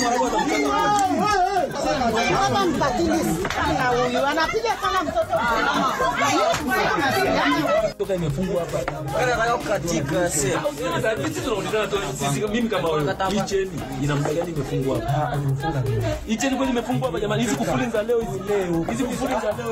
Hapa mbatilizi na huyu anapiga kama mtoto toka imefungwa hapa katika sehemu Sasa sisi tunaonekana tu sisi mimi kama wewe hii cheni ina muda gani imefungwa hapa hii cheni kweli imefungwa hapa jamani hizi kufuli za leo hizi leo hizi kufuli za leo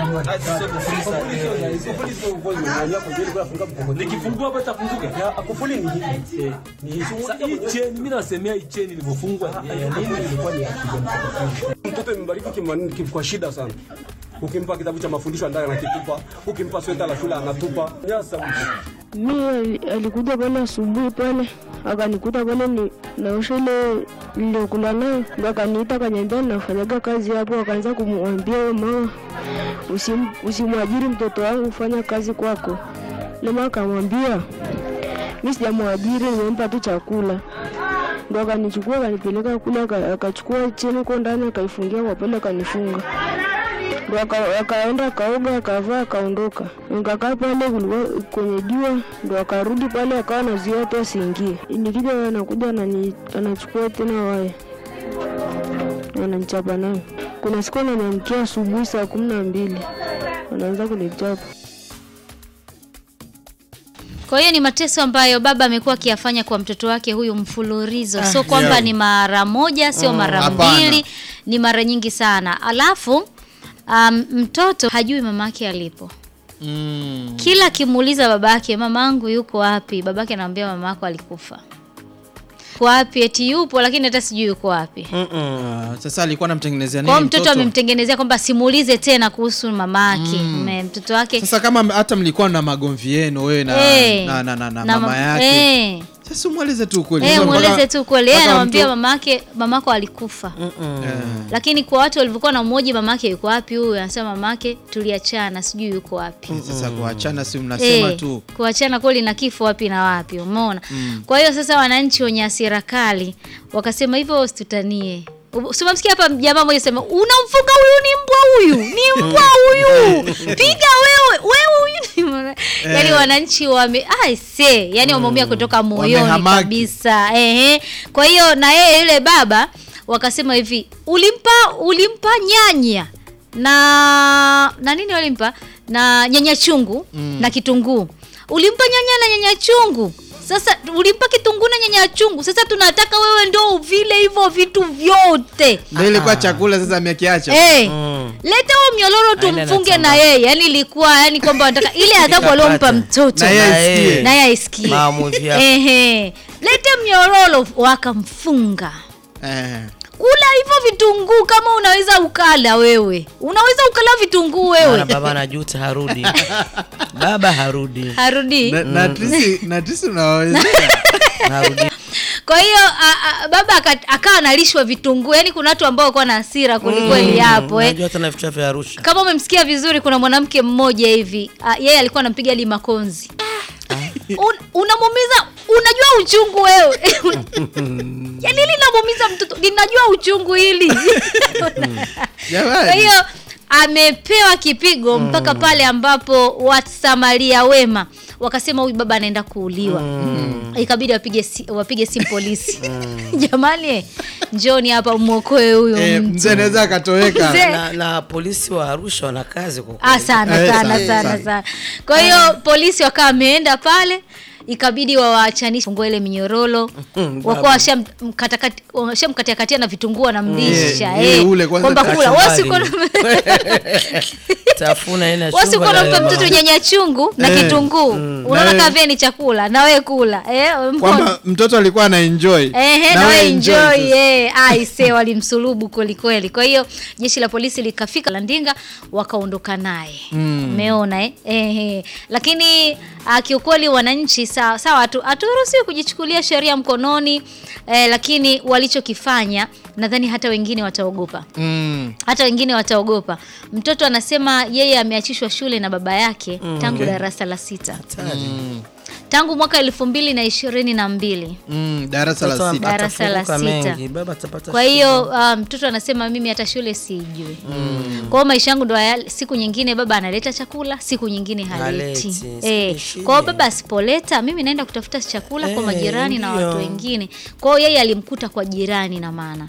hizi nikifungua hapa itafunguka Kufuli ni hivi. Ni hivi. sasa hii cheni mimi nasemea hii cheni ilivyofungwa ya nini ilikuwa ni ya Mtoto imebariki kimwa- kim- kwa shida sana. Ukimpa kitabu cha mafundisho ndani anakitupa, ukimpa sweta la shule anatupa. Nyasa Mi ali- alikuja pale asubuhi pale akanikuta pale ni naosha ile niliokula nayo, ndo akaniita akaniambia nafanyaga kazi hapo. Akaanza kumwambia huyo mama, usim, usimwajiri mtoto wangu, fanya kazi kwako. Lema akamwambia mi sijamwajiri, nimempa tu chakula. Ndo akanichukua akanipeleka kule, aka- akachukua cheni huko ndani akaifungia kwa pale akanifunga ndo aka- akaenda akaoga akavaa akaondoka. Nikakaa pale kulikuwa kwenye jua, ndo akarudi pale akawa anazuia watu asiingie. Nikija anakuja anani- anachukua tena waya ananichapa nayo. Kuna siku ananiamkia asubuhi saa kumi na mbili anaanza kunichapa. Kwa hiyo ni mateso ambayo baba amekuwa akiyafanya kwa mtoto wake huyu mfululizo, sio kwamba yeah. ni mara moja, sio mara hapana. mbili, ni mara nyingi sana. Alafu um, mtoto hajui mama yake alipo. Mm. Kila akimuuliza babake, mamangu yuko wapi? Babake anamwambia mama yako alikufa. Kwa wapi? Eti yupo, lakini hata sijui yuko wapi. Ah, Sasa alikuwa anamtengenezea Kwa nini hiyo mtoto amemtengenezea kwamba simuulize tena kuhusu mamake. Mm. Mtoto wake Sasa kama hata mlikuwa na magomvi yenu wewe na, Eh, na, na, na, na, na mama ma- yake eh. sasa mweleze tu kweli. Eh, Sasa mweleze mpaka- tu kweli. Yeye mpaka anamwambia mtu- mamake mamako alikufa. Eh. Lakini kwa watu walivyokuwa na mmoja mamake yuko wapi huyu? Anasema mamake tuliachana, sijui yuko wapi. Sasa kuachana si mnasema Eh, tu. kuachana kweli na kifo wapi na wapi, umeona? Kwa hiyo sasa wananchi wenye hasira kali wakasema hivyo usitutanie. Simamsikia hapa jamaa mmoja sema unamfunga huyu ni mbwa huyu ni mbwa huyu piga wewe wewe huyu ni mbwa." yaani wananchi wame ai se yani wameumia kutoka moyoni Wamehamaki. kabisa ehe kwa hiyo na yeye yule baba wakasema hivi ulimpa ulimpa nyanya na na nini walimpa na nyanya chungu na kitunguu ulimpa nyanya na nyanya chungu sasa ulimpa kitunguu na nyanya chungu sasa tunataka wewe ndo uvile hivyo vitu vyote Ndio ilikuwa chakula sasa amekiacha. Eh, leta huo mnyororo Aende tumfunge anatamba. na yeye yani ilikuwa yani kwamba wanataka ile adhabu aliompa mtoto Na yeye asikie. naye aisikie Maamuzi yako. Ehe. lete mnyororo wakamfunga Eh. kula hivyo vitunguu kama unaweza ukala wewe unaweza ukala vitunguu Maana wewe baba anajuta harudi. Baba harudi. harudi Na- na Trisi na Trisi unawawezea. Harudi. kwa hiyo a- a- baba aka- akawa analishwa vitunguu yaani kuna watu ambao walikuwa na hasira kwelikweli hapo eh. Unajua hata na vichwa vya Arusha. kama umemsikia vizuri kuna mwanamke mmoja hivi ah, yeye alikuwa anampiga hadi makonzi Un, unamuumiza unajua uchungu wewe yani hili linamuumiza mtoto linajua uchungu hili kwa Jamani. hiyo amepewa kipigo mpaka pale ambapo wasamaria wema wakasema huyu baba anaenda kuuliwa ikabidi wapige si, wapige simu polisi jamani njoni hapa mwokoe huyo Eh, mtu mzee anaweza akatoweka. Mzee. Na, na polisi wa Arusha wana kazi kwa Ah, kweli. sana Eh, sana sana, sana sana. sana. Kwa hiyo polisi wakawa wameenda pale ikabidi wawaachanishe fungue ile minyororo wakuwa washamkatakati- washamkatiakatia na vitunguu wanamlisha Eh, eh, ule kwanza kwamba kula kachumbari. wasiko Tafuna ina wasiko chumba nampa na- mtoto nyanya chungu na Eh, kitunguu unaona Na we- kama vile ni chakula na wewe kula eh, mbona? Kwamba mtoto alikuwa ana enjoy. Ehe, Na na we wewe enjoy enjoy sasa. eh, aise walimsulubu kweli kweli. Kwa hiyo jeshi la polisi likafika Landinga wakaondoka naye. Umeona eh? Ehe. Lakini uh, kiukweli wananchi sawa sawa hatu- haturuhusiwi kujichukulia sheria mkononi eh, lakini walichokifanya nadhani hata wengine wataogopa Mm. hata wengine wataogopa. Mtoto anasema yeye ameachishwa shule na baba yake tangu darasa la sita Hatari. tangu mwaka elfu mbili na ishirini na mbili. Mm, darasa la Mtoto sita. Darasa la atafunguka sita. mengi, baba atapata Kwa shida. hiyo uh, mtoto anasema mimi hata shule sijui. Kwa hiyo maisha yangu ndo haya- siku nyingine baba analeta chakula, siku nyingine haleti. Haleti, Eh, siku kwa hiyo shida. baba asipoleta mimi naenda kutafuta chakula kwa Eh, majirani na ndio. watu wengine. Kwa hiyo yeye alimkuta kwa jirani na maana.